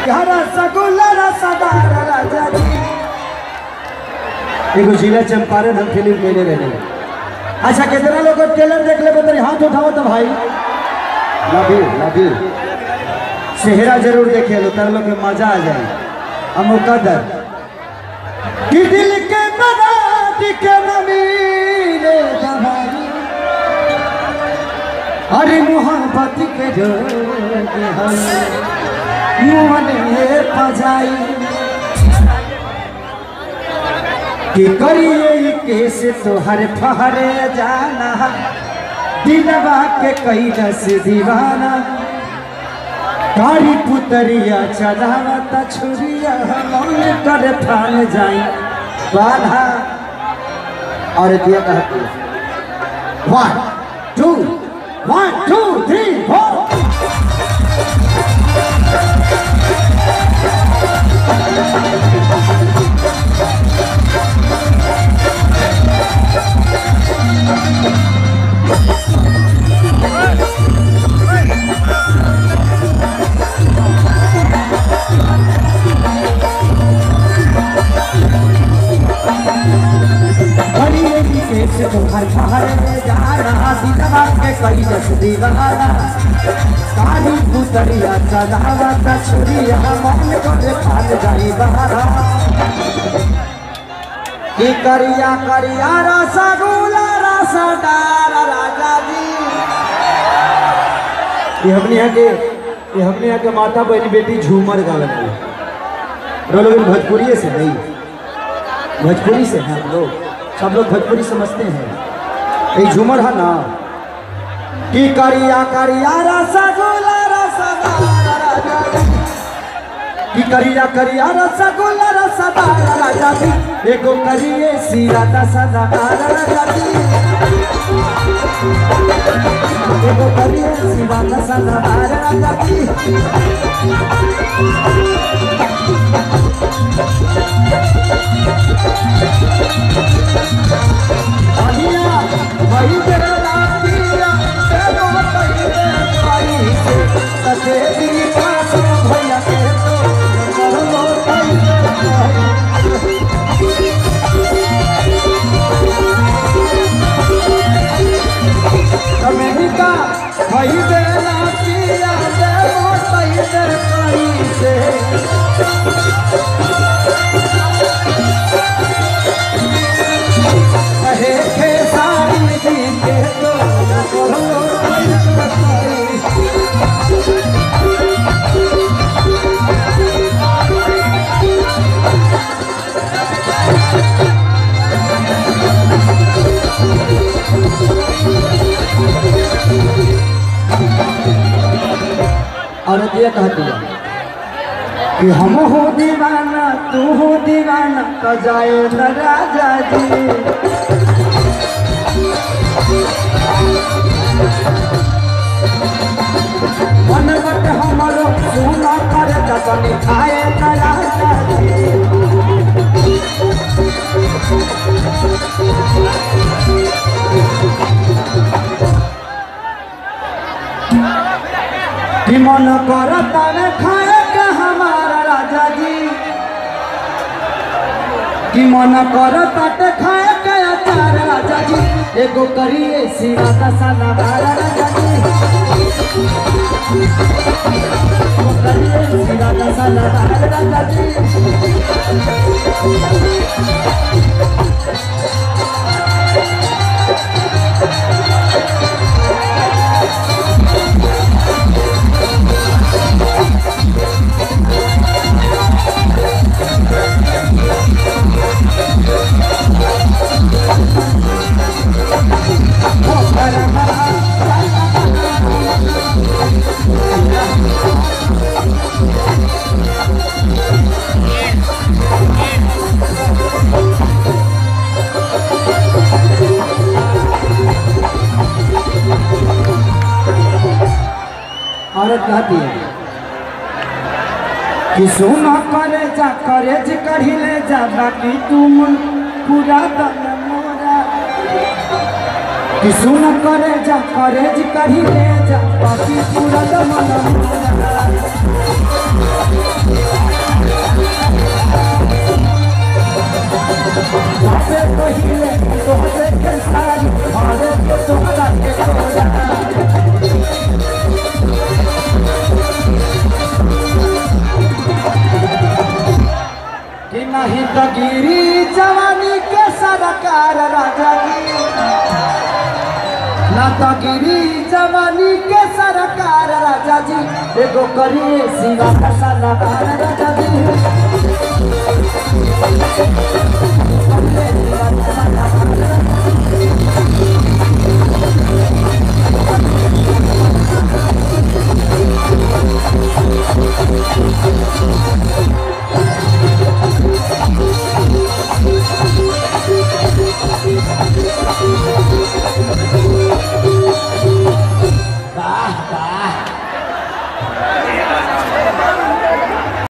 यारा सगुल्ला रसदार राजा जी एगो जिला चंपारण हम फिल्म में रहे अच्छा कितना लोग ट्रेलर देख ले बता हाथ उठाओ तो भाई लव यू लव यू चेहरा जरूर देखे लो तर लोग के मजा आ जाए हम मुकद्दर कि दिल के मराद के नमीरे दवाई अरे मोहब्बत के जोग हम मुँह पजाई कि करिए केस तोहर फहरे जाना दिलवा के कई दस दीवाना कारी पुतरिया चलावत छुरिया मन कर थान जाई बाधा और दिया कहती one two one two three four करिए केस तोहर फहरे जाना दिलवा के कई दस दीवाना कारी पुतरिया चलावत छुरिया मन कर थान जाई बहारा की करिया करिया रसगुल्ला रसदार राजा जी ये हमने यहाँ के ये हमने यहाँ के माता बहनी बेटी झूमर गावे लोग भोजपुरी से नहीं भोजपुरी से हैं हम लोग सब लोग भोजपुरी समझते हैं ये झूमर है ना की करिया करिया रसगुल्ला रसदार राजा जी की करिया करिया रसगुल्ला रसदार राजा जी एगो करिए सीरा दसदार राजा जी एगो करिए सीरा दसदार राजा जी अहिया वही तेरा पिया से बहुत पहले आई से ततेरी पास भैया के तो कहो पहले अमेरिका वही तेरा पिया से बहुत पहले आई से कहे के सारी दी के तो कहो पहले औरत ये कहती है कि हम हो दीवाना तू हो दीवाना तो जाए न राजा जी मन बट हमारो सुना कर जतन खाए न राजा जी कि मन करता में खाए के हमारा राजा जी कि मन करता ते खाए के अचार राजा जी एगो करिए सीरा का साला बारा राजा जी एगो करिए सीरा का साला बारा राजा जी औरत कहती है कि सोना करे जा करे जे कढ़ी ले जा बाकी तुम पूरा दम मोरा कि सोना करे जा करे जे कढ़ी ले जा बाकी पूरा दम मोरा से पहिले तोहरे के सारी हारे के तोहरा के तोरा कि नहीं तो गिरी जवानी के सरकार राजा जी ना तो गिरी जवानी के सरकार राजा जी एगो करिए सिवा फसला राजा जी